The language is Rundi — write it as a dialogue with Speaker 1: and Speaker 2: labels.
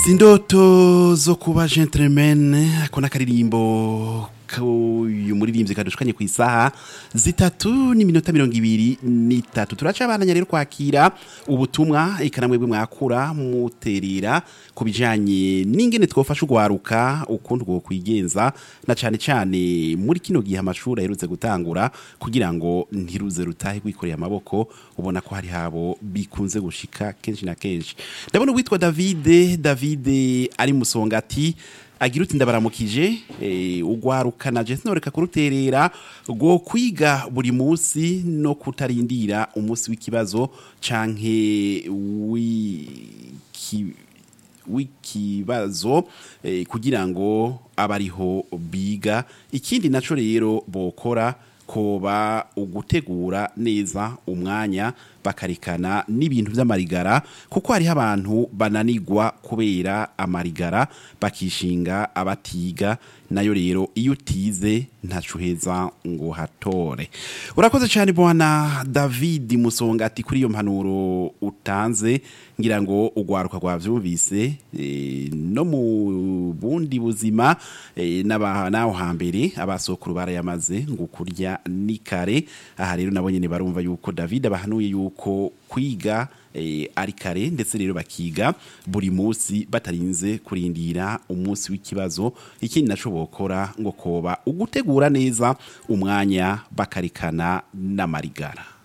Speaker 1: sindoto zo kuba gentleman ako n'akaririmbo uyu muririmbyi kadushukanye ku isaha zitatu n'iminota mirongo ibiri n'itatu turaca abananya rero kwakira ubutumwa eka namwe mwakura muterera ku bijanye n'ingene twofasha ugwaruka ukuntu gwo kwigenza na cane cane muri kino gihe amashuri aherutse gutangura kugira ngo ntiruze rutahe kwikorera amaboko ubona ko hari habo bikunze gushika kenshi na kenshi ndabona uwitwa Davide Davide ari musongati agira uti ndabaramukije eh, ugwarukana je sinoreka kuruterera gwo kwiga buri munsi no kutarindira umunsi w'ikibazo canke wiki w'ikibazo eh, kugira ngo abariho biga ikindi naco rero bokora koba ugutegura neza umwanya bakarikana n'ibintu by'amarigara kuko hariho abantu bananigwa kubera amarigara bakishinga abatiga nayo rero iyo utize ntacuheza ngo hatore urakoze cyane bwana david musongati kuri iyo mpanuro utanze ngira ngo ugwaruka rwavyumvise e, no mu bundi buzima e, naho hambere abasokuru barayamaze ngo kurya ni kare aha rero nabo nyene barumva yuko david abahanuye yuko kwiga e, ari kare ndetse rero bakiga buri munsi batarinze kurindira umunsi w'ikibazo ikindi naco bokora ngo koba ugutegura neza umwanya bakarikana n'amarigara